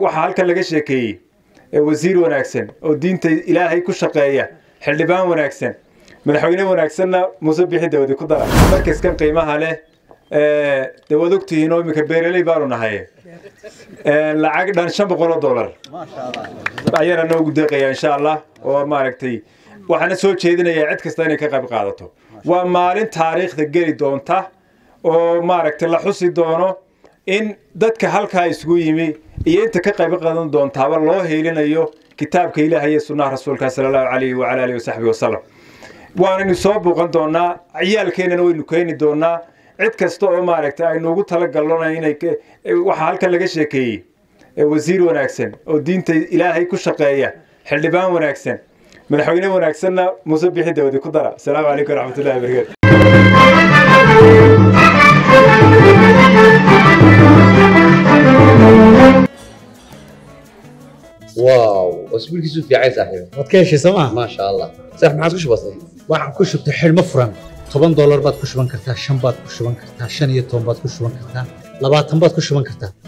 waxaa halkan laga sheekeeyey wasiir wanaagsan oo diinta ilaahay ku shaqeeya xildhibaan wanaagsan madaxweyne wanaagsanna muuse bixi dawadi ku dara markaskan qiimaha leh dee waad ogtihiin oo iminka beeraley baanu nahay lacag dhan shan boqol oo dollar ayaana noogu deeqaya insha allah oo maaragtay waxaana soo jeedinayaa cid kasta inay ka qayb qaadato waa maalin taariikhda geli doonta oo maaragtay la xusi doono in dadka halkaa isugu yimi iyo inta ka qayb qaadan doontaaba loo heelinayo kitaabka ilaahay iyo sunnaha rasuulka sala allahu calayhi wacala alihi wasaxbihi wasalam waanaynu soo buuqan doonaa ciyaalkeennana waynu keeni doonaa cid kasta oo maaragtay aynu ugu talagalona inay waxaa halkan laga sheekeeyey wasiir wanaagsan oo diinta ilaahay ku shaqeeya xildhibaan wanaagsan madaxweyne wanaagsanna muuse bixi dawadi ku dara asalaamu calaykum waraxmatullahi wabarakatu واو اسبوعك في عايز صاحبي waad ka heshay sooma ما شاء الله صح ما عاد كش بسيط waxaan ku shubtay xidhmo furan toban doolar baad ku shuban kartaa shan baad ku shuban kartaa shan iyo toban baad ku shuban kartaa labaatan baad ku shuban kartaa